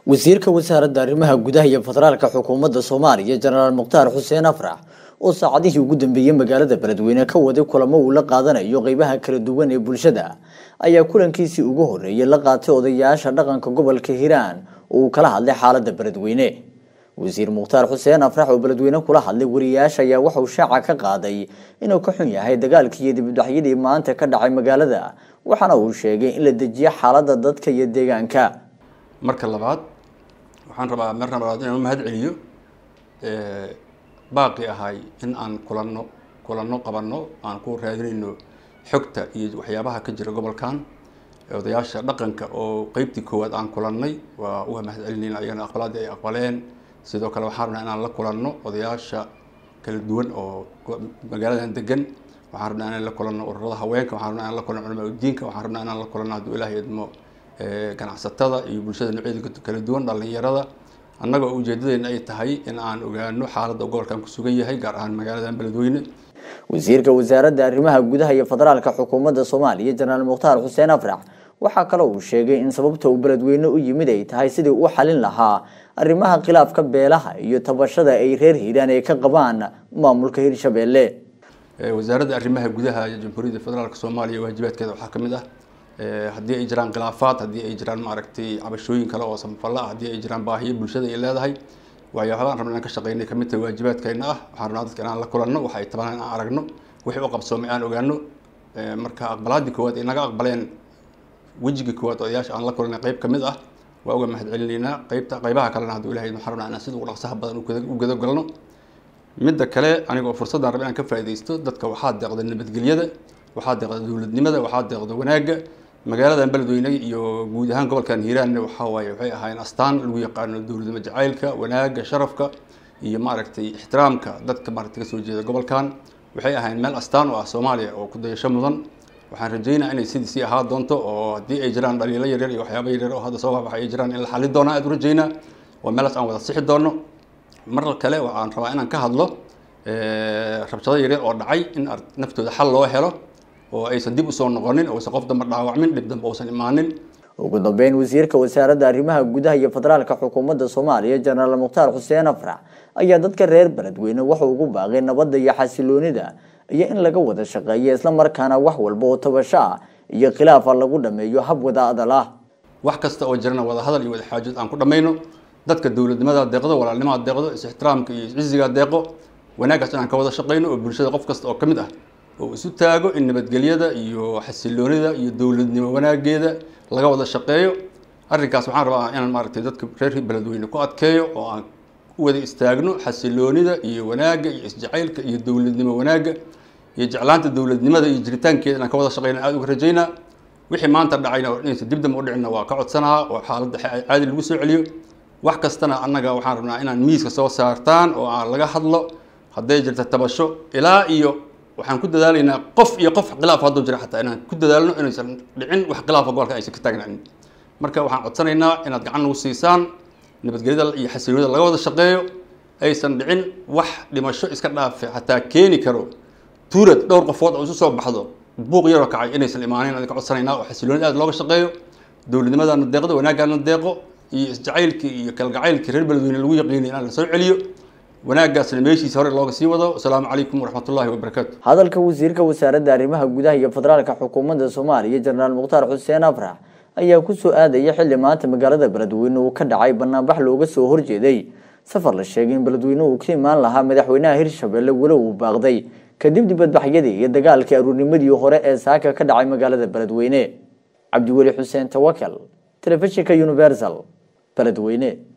wasiirka wasaaradda arrimaha gudaha iyo federaalka xukuumadda soomaaliya jenaraal mukhtaar xuseen afrax oo saacadihii ugu dambeeyey magaalada beledweyne ka waday kulamo uu la qaadanayo qeybaha kala duwan ee bulshada ayaa kulankiisii ugu horeeyey la qaatay odayaasha dhaqanka gobolka hiiraan oo uu kala hadlay xaalada beledweyne wasiir mukhtaar xuseen afrax oo beledweyne kula hadlay wariyaasha ayaa waxauu shaaca ka qaaday inuu ka xun yahay dagaalkii iyo dibudhaxyadii maanta ka dhacay magaalada waxaana uu sheegay in la dejiyo xaalada dadka iyo deegaanka marka labaad waxaan rabaa marna labaad inaan u mahad celiyo baaqi ahay in aan kulanno kulanno qabanno aan ku raadinayno xogta iyo waxyaabaha ka jira gobolkan odayaasha dhaqanka oo qeybtii koowaad aan kulannay waa uga mahad celinayna ayagana aqbalaadii ay aqbaleen sidoo kale waxaan rabnaa inaan la kulanno odayaasha kala duwan oo magaaladan degan waxaan rabnaa inaan la kulanno ururada haweenka waxaan rabnaa inaan la kulanno culamaa udiinka waxaan rabnaa inaan la kulanno hadduu ilaahay idmo ganacsatada iyo bulshada noocyada kala duwan dhalinyarada annaga oo ujeedadeena ay tahay in aan ogaano xaaladda gobolkan ku sugan yahay gaar ahaan magaaladan beledweyne wasiirka wasaaradda arrimaha gudaha iyo federaalka xukuumadda soomaaliya jenaraal mukhtaar xuseen afrax waxaa kale uu sheegay in sababta uu beledweyne u yimid ay tahay sidii u xalin lahaa arrimaha khilaafka beelaha iyo tabashada ay reer hiiraan ay ka qabaan maamulka hirshabeelle wasaaradda arrimaha gudaha iyo jamhuuriyadda federaalka soomaaliya waajibaadkeeda waxaa ka mid ah haddii ay jiraan khilaafaad haddii ay jiraan maaragtay cabashooyin kale oo samafalla ah haddii ay jiraan baahiyo bulshada ay leedahay waxyaabahaan rabna inaan ka shaqeynay kamid tahay waajibaadkeena ah waxaan rabnaa dadka inaan la kulanno waxa ay tabaan inaan aragno wixii u qabsoomay aan ogaano marka aqbalaadii koowaad ay naga aqbaleen wejigii koowaad odayaasha aan la kulanay qeyb kamid ah waa uga mahad celinaynaa qeybta qeybaha kalena hadduu ilahay waxaan rabnaa inaan sida ugu dhaqsaha badan u gadagalno midda kale aniga oo fursaddan raba inaan ka faaidaysto dadka waxaa deeqda nabadgelyada waxaa deeqda dowladnimada waxaa deeqda wanaagga magaaladan beledweyne iyo guud ahaan gobolkan hiiraanna waxaa waaye waxay ahaayeen astaan lagu yaqaano dowladnimo jacaylka wanaagga sharafka iyo maaragtay ixtiraamka dadka maaragtay kasoo jeeda gobolkan waxay ahaayeen meel astaan u ah soomaaliya oo ku dayasho mudan waxaan rajeynaa inay sidii sii ahaa doonto oo haddii ay jiraan dhaliilo yaryar iyo waxyaaba yaryar oo hadda soo waxa ay jiraan in la xali doona aad u rajeynaa waa meelaas aan wada sixi doono mar kale waxaan rabaa inaan ka hadlo rabshado yaryar oo dhacay in naftooda xal loo helo oo aysan dib usoo noqonin oo aysan qof damba dhaawacmin dhib dambe uusan imaanin ugu dambeyn wasiirka wasaaradda arrimaha gudaha iyo federaalka xukuumadda soomaaliya jenaraal mukhtaar xuseen afrax ayaa dadka reer beledweyne wuxuu ugu baaqay nabadda iyo xasiloonida iyo in laga wada shaqeeyo islamarkaana wax walba oo tabasho ah iyo khilaafa lagu dhameeyo hab wada adal ah wax kasta oo jirana wada hadal iyo wada xaajood aan ku dhamayno dadka dowladnimada deeqdo walaalnimaa deeqdo is-ixtiraamka iyo iscizigaa deeqo wanaaggaas inaan ka wada shaqeyno oo bulshada qof kasta oo ka mid ah oo isu taago in nabadgelyada iyo xasiloonida iyo dowladnimo wanaageeda laga wada shaqeeyo arrinkaas waxaan rabaa inaan maaragtay dadka reer beledweyne ku adkeeyo oo aan u wada istaagno xasiloonida iyo wanaagga iyo isjacaylka iyo dowladnimo wanaagga iyo jeclaanta dowladnimada iyo jiritaankeeda inaan ka wada shaqeyna aada uga rajeynaa wixii maanta dhacayna oo inaysa dib dambe u dhicina waa ka codsanaha oo xaaladda caadi lagu soo celiyo wax kastana annaga waxaan rabnaa inaan miiska soo saartaan oo aan laga hadlo hadday jirta tabasho ilaa iyo waxaan ku dadaalaynaa qof iyo qof khilaaf hadduu jira xataa inaan ku dadaalno inaysan dhicin wax khilaafa gobolka aysan ka taagnaanin marka waxaan codsanaynaa inaad gacan nagu siisaan nabadgelyada iyo xasiloonida laga wada shaqeeyo aysan dhicin wax dhimasho iska dhaafe xataa keeni karo tuurad dhowr qofood oo isu soo baxdo buuq yaroo kacay inaysan imaaneyn aan ka codsanaynaa oo xasiloonida aad looga shaqeeyo dowladnimadana deeqdo wanaaggaana deeqo iyo isjacaylkii iyo kalgacaylkii reer beledweyne lagu yaqiinay inaan la soo celiyo wanaaggaasna meeshiisa hore looga sii wado asalaamu calaykum waraxmatullahi wabarakaatu hadalka wasiirka wasaaradda arrimaha gudaha iyo federaalka xukuumadda soomaaliya jenaraal mukhtaar xuseen afrax ayaa kusoo aadaya xilli maanta magaalada beledweyne uu ka dhacay banaanbax looga soo horjeeday safar la sheegay in beledweyne uu ka imaan lahaa madaxweynaha hirshabelle weli uu baaqday kadib dibadbaxyadii iyo dagaalkii aruurnimadii hore ee saaka ka dhacay magaalada beledweyne cabdiweli xuseen tawakal telefishinka universal beledweyne